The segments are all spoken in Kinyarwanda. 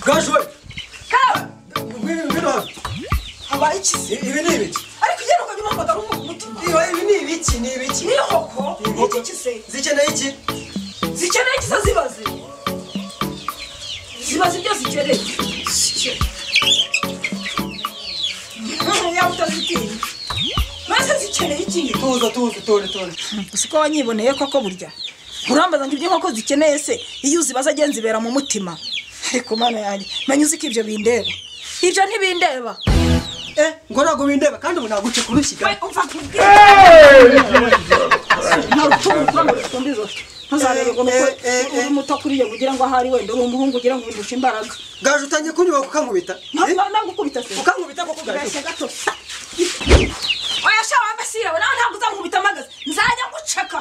bwajura kawe ngwino ngwino hano haba ikize I- ibi ni ibiki ariko ugenda ukajya umwambara umutima Iyo- ibi ni ibiki ni ibiki ni inkoko Inkoko. n'iki kise zikeneye iki zikeneye kisa zibaze zibaze ibyo zikeneye yaba utazitinya maze zikeneye ikindi tuza tuza tore tore gusa uko wanyiboneye koko burya urambaza ngo ibyo inkoko zikeneye se iyo uzibaza agenda zibera mu mutima ariko mana yanjye menya uzi ko ibyo bindeba ibyo ntibindeba eh ngo ntabwo bindeba kandi ubu naguce kurushyiga we umva kubwira nta rutugu rwanda rutumva izosi ntuzarebe ngo Eh, eh, eh. uri muto kuri iyo ugira ngo ahari wenda uri umuhungu ugira ngo undushe imbaraga gaju utangiye kunyuba kukankubita Eh, nagukubita se ukankubita koko gaju urashya gato oya sha wambe sirabo nawe ntabwo uzankubita amagaze nzajya nguceka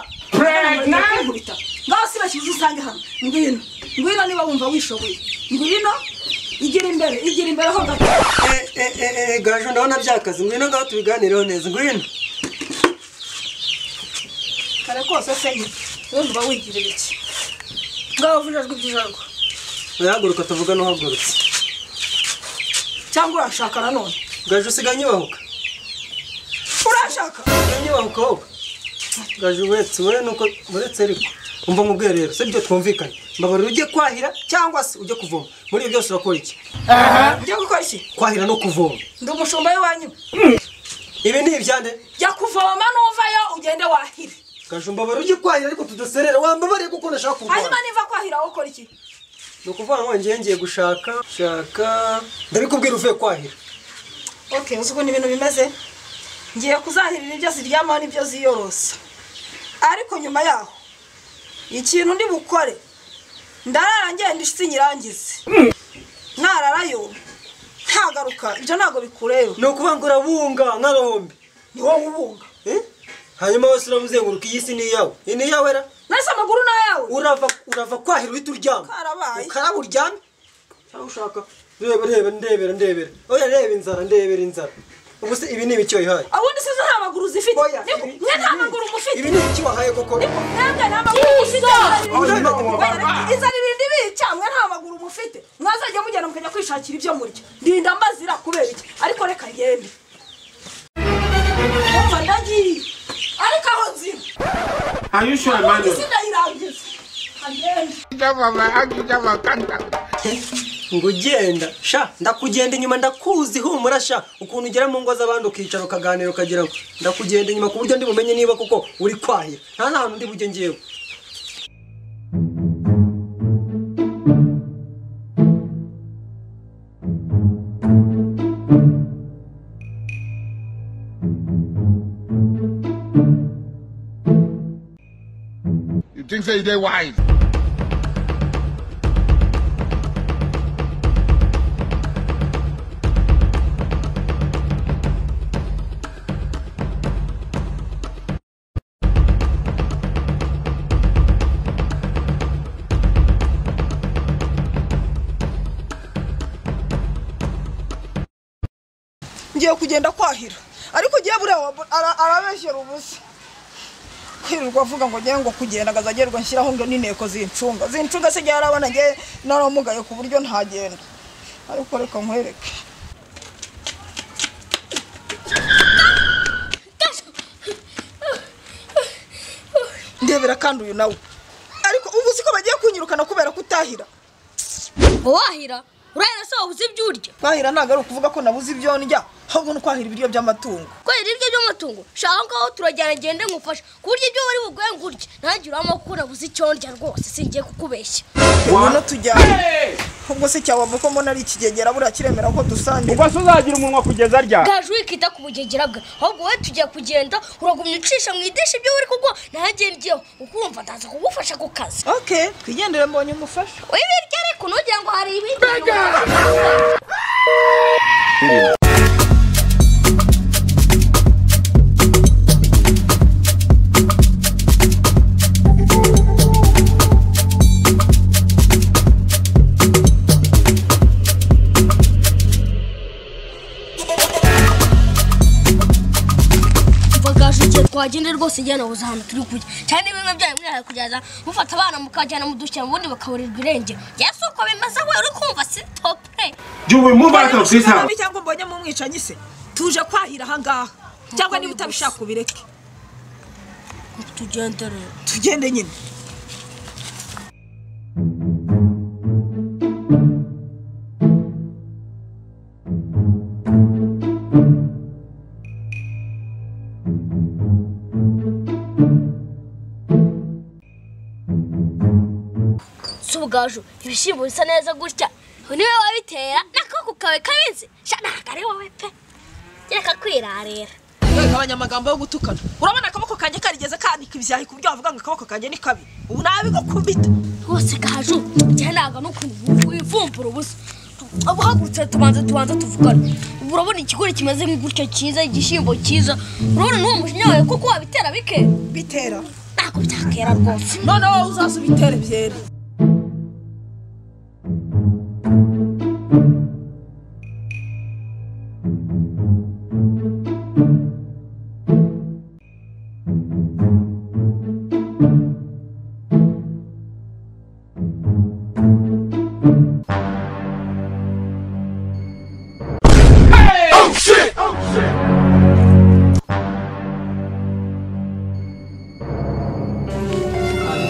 nkubita ngaho si bashyize usange hano ngwino ngwino niba wumva wishoboye ngwino igira imbere igira imbere ho gato Eh, eh, eh, eh, gaju ndabona byakaze ngwino ngaho tubiganireho neza ngwino kare kose se wumva wigirira iki ngaho vuja jwi byijarwa urahaguruka tuvuga n'uhagurutse cyangwa urashaka nanone gaju usigaye unyubahuka urashaka usigaye unyubahuka wowe gaju uretse wowe nuko uretse ariko umva mu bwiherero si byo twumvikanye mbabarira ujye kwahira cyangwa se ujye kuvoma muri ibyo byose urakora iki ujya gukora iki kwahira no kuvoma ndi umushumba w'iwanyu ibi ni ibyande jya kuvoma nuvayo ugende wahire gaju mbabarira ujye kwahira ariko tudaserera wambabariye kuko ndashaka hanyuma kuvoma niva kwahira ukora iki ni ukuvuga ngo ngiye ngiye gushaka shaka ndabikubwira uvuye kwahira okay uzi ukuntu ibintu bimeze ngiye kuzahirira ibyo ziryamaho n'ibyo ziyorosa ariko nyuma yaho ikintu ndi bukore ndarara ngenda isi nyirangize nararayo ntagaruka ibyo ntabwo bikureba ni ukuvuga ngo urabunga nk'agahombe ni wowe ubunga Eh? hanyuma wese uramuzenguruka iyi si ni iyawe iyi ni iyawe ra nahise amaguru n'ayawe urava urava kwahira uhita uryama Karabaye. ukaraba uryame cyangwa ushaka reba reba ndebera ndebera oya reba inzara ndebera inzara ubu se ibi ni ibiki wayihaye ubundi sizo nta maguru zifite oya Niko, ibi- mwe nta ibi ni- maguru mufite ibi ni ibiki wahaye koko Niko, mwebwe nta maguru mufite Aho ni no mu Oya, reka- izana irindi bica mwe nta maguru mufite mwazajya mugenda mukajya kwishakira ibyo murya ndinda mbazira kubera iki ariko reka ngende umva ndagiye ariko aho nzira Are you sure, isi Emmanuel? ndayirangiza agende ngo ugenda sha ndakugenda inyuma ndakuzi humura sha ukuntu ugera mu ngo z'abandi ukicara ukaganira ukagira ngo ndakugenda inyuma ku buryo ndi bumenye niba kuko uri kwahira nta n'ahantu ndi bujye ngewe You think say they wise? ngiye kugenda kwahira ariko ugiye buriya arabeshyera ubusa kwirirwa avuga ngo ngewe ngo kugenda ngo azagerwa nshyiraho ngo n'inteko zincunga zincunga se igihe arabona ngewe naramugaye ku buryo ntagenda ariko reka nkwereke ndebera kandi uyu nawe ariko ubu uzi ko bagiye kunyirukana kubera kutahira ngo wahira urahira se wabuze ibyo urya kwahira ntabwo ari ukuvuga ko nabuze ibyo ndya ahubwo ni ukwahira ibiryo by'amatungo kubera ibyo by'amatungo shaka ngaho turajyana ngende ngufashe ku buryo ibyo wari bugoye ngo urye nanjye urabona ko nabuze icyo ndya rwose singiye kukubeshya ngwino tujyane ubwo se cyabava ko mbona ari ikigegera buriya kiremera ko dusangira Ubwo se uzagira umunwa kugeza arya? gaju wikita ku bugegera bwe ahubwo wowe tugiye kugenda uragumya ucisha mu idishi ibyo wuri kuko nanjye ngiyeho ukumva ndaza kugufasha ku kazi oke twigendere mbonye umufasha uyu birya ariko ntugira ngo hari ibindi bintu mva gaju igihe twa twagenda rwose njyana nabuze ahantu turi kujya cyane bimwe byanyu mwihariye kugeza mufata abana mukajyana mu dushyira ubundi bakaburirwa irenge yewe si uko bimeze we uri kumva si topure jya move out of this Nabi house cyangwa mbonye mu mwicanyi se tuje kwahira ahangaha cyangwa niba utabishaka ubireke tugende rero tugende nyine si ubwaju ibishyimbo bisa neza gutya ubu niwe wabitera n'akaboko kawe kabizi sha ntabwo ari wowe pe kereka kwirarira wegabanya amagambo yo gutukana urabona akaboko kanjye karigeze kanika ibyahi ku buryo wavuga ngo akaboko kanjye ni kabi ubu nabigukubita rwose gaju njye ntabwo n'ukuntu wivumbura ubusa ubuhagurutse tubanza tubanza tuvugane ubu urabona ikigori kimeze nk'igutyo cyiza igishyimbo cyiza urabona n'uwo mujinya wawe kuko wabitera bike bitera ntabwo byakera rwose none wowe uzaza ubitere byera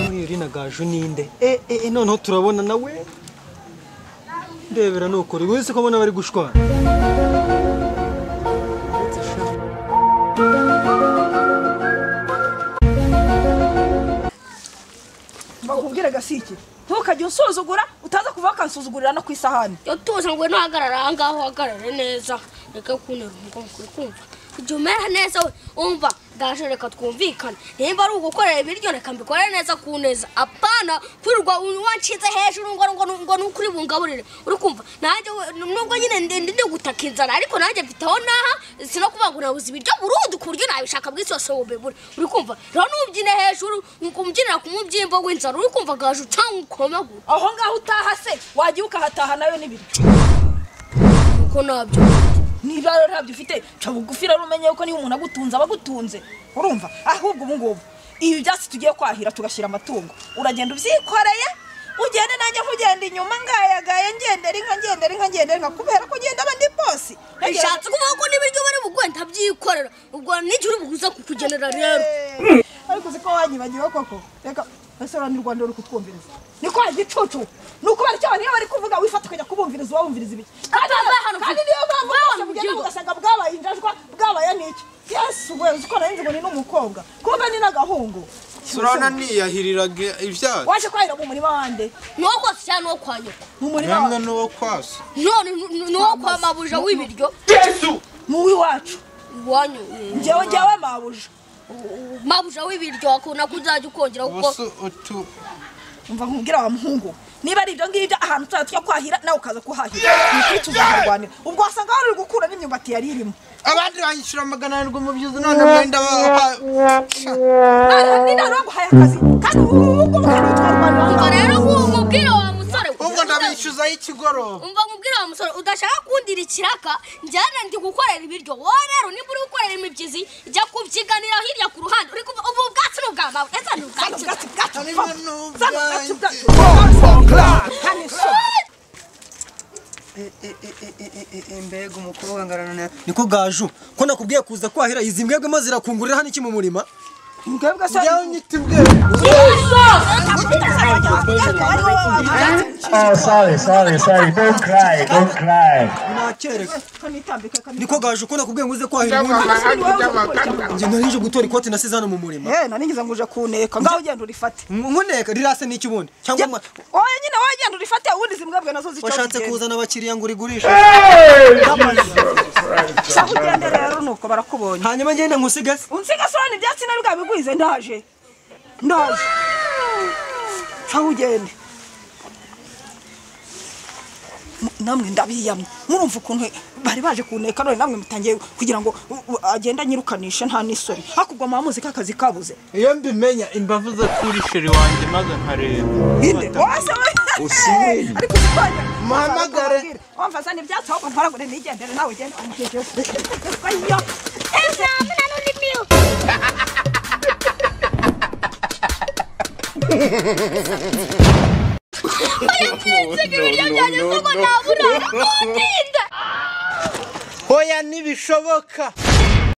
mwiri na gaju ninde e e e, noneho turabona nawe ndebera nukuri wese ko mbona bari gushwana Uretse sha. bakubwire gasiki ntukajye unsuzugura utaza kuva bakansuzugurira no ku isahani iyo tuza ngo ntuhagarare aha ngaho uhagarare neza reka kunera umugongo uri kumva igihe umera neza we umva gaju reka twumvikane nimba ari ugukorera ibiryo reka mbikore neza ku neza apana kwirirwa wanshinze hejuru ngo ngo ngo nuko uri bungaburire uri kumva nanjye we- nubwo nyine ndi- ndi ndi gutaka inzara ariko nanjye mfite aho naha sino kuvuga ngo nabuze ibiryo burundu ku buryo nabishaka bw'isi yose wubibure uri kumva rero ntubyine hejuru umubyinira ku mubyimbo w'inzara uri kumva gaju cyangwa ukomagura aho ngaho utaha se wagiye ukahataha nayo n'ibiryo kuko nabyo niba rero ntabyo ufite ca bugufi rero umenye yuko niba umuntu agutunze aba agutunze urumva ahubwo ubu ngubu ibi byatsi tugiye kwahira tugashyira amatungo uragenda ubyikoreye ugende nanjye nkugenda inyuma ngayagaye ngendera inka ngendera inka ngendera inka kubera ko ugenda aba ndi bosi bishatse kuvuga ko n'ibiryo bari bugwe ntabyikorera ubwo n'igihe uri buguze kukugenera rero Eh, ariko uzi ko wanyibagiwe koko reka ese ura ni rwanda ruri kutwumviriza niko igicucu ni ukubera icyo abantu iyo bari kuvuga wifata ukajya kubumviriza wabumviriza ibiki kandi Papa, hano kandi ufite- niyo mpamvu Wawe rwose mu mugenda gihugu. mugasanga bwabaye injajwa bwabaye n'iki yesu we uzi ko narinzi ngo ni n'umukobwa kumbe ni n'agahungu surana niyahiriraga ibyaha waje kwahira mu murima wande n'uwo kwasa cyangwa n'uwo kwa nyoko mu murima namwe wa- n'uwo kwasa none n'uwo kwa mabuja w'ibiryo mu w'iwacu iwanyu njyewe njyewe mabuja mabuja w'ibiryo wakunda ko uzajya ukongera kuko ubuse utu umva nkubwira wa muhungu niba ari ibyo ngibyo ahantu tuzajya tujya kwahira nawe ukaza kuhahira ni ukuri tuzaharwanira ubwo wasanga wari uri gukura n'imyumbati yari irimo abandi banyishyura magana arindwi mu byiza none mwenda ba- ni nta baguhaye akazi kandi ubu ngubu ngubu kandi utwarwanira ubwo rero nk'ubu mubwira wa musore ubwo ndabishyuzaho ikigoroba umva nkubwira wa musore udashaka kundira ikiraka njyana ndi gukorera ibiryo wowe rero niba uri gukorera imibyizi jya kubyiganira hirya ku ruhande uri kumva ubu ubwatsi ni ubwa mabuja ese ni ubwa Zano kiza. bwatsi bwatsi Ari pfa. bino Zano bwatsi byanjye. bwatsi pfa. Hano iso. E, e, e, e, e, e, e, mbega umukobwa ngarana na niko gaju ko nakubwiye kuza kwahira izi mbwebwe maze zirakungurira hano iki mu murima Mwebwe se- njyewe nyita ibwenge Oh, sorry, sorry, sorry. Don't cry, don't cry. nakereka Kanitambike, kanitambike. niko gaju ko nakubwiye ngo uze kwahira ubundi njye narije gutora ikoti nasize hano mu murima Eh, nari ngize ngo uje kuneka ngaho ugenda urifate nkuneka rirase n'iki ubundi cyangwa mwa- oya nyine wowe genda urifate ubundi zimbwebwe nazo zica washatse zigenda. kuzana abakiriya ngo urigurishe Sa ugende rero nuko barakubonye hanyuma ngende nkusigaze unsiga soni ibyatsi nari bwabigwize ndaje ndaje sa ugende M- namwe ndabiyamye murumva ukuntu bari baje kuneka none namwe mutangiye kugira ngo u- u- agende anyirukanishe nta n'isoni hakurwa mamuzi k'akazi kabuze iyo mbimenya imbavu zo kuri sheri wanjye maze nkareba inde wase we ariko usibanya Muhamagare. wamva zana ibyatsi ahubwo mparagure nigendere nawe ugende amukeke ayyo Examina no limio. Uyabyinze ibiryo byanjye kuko nabura utinda hoya ntibishoboka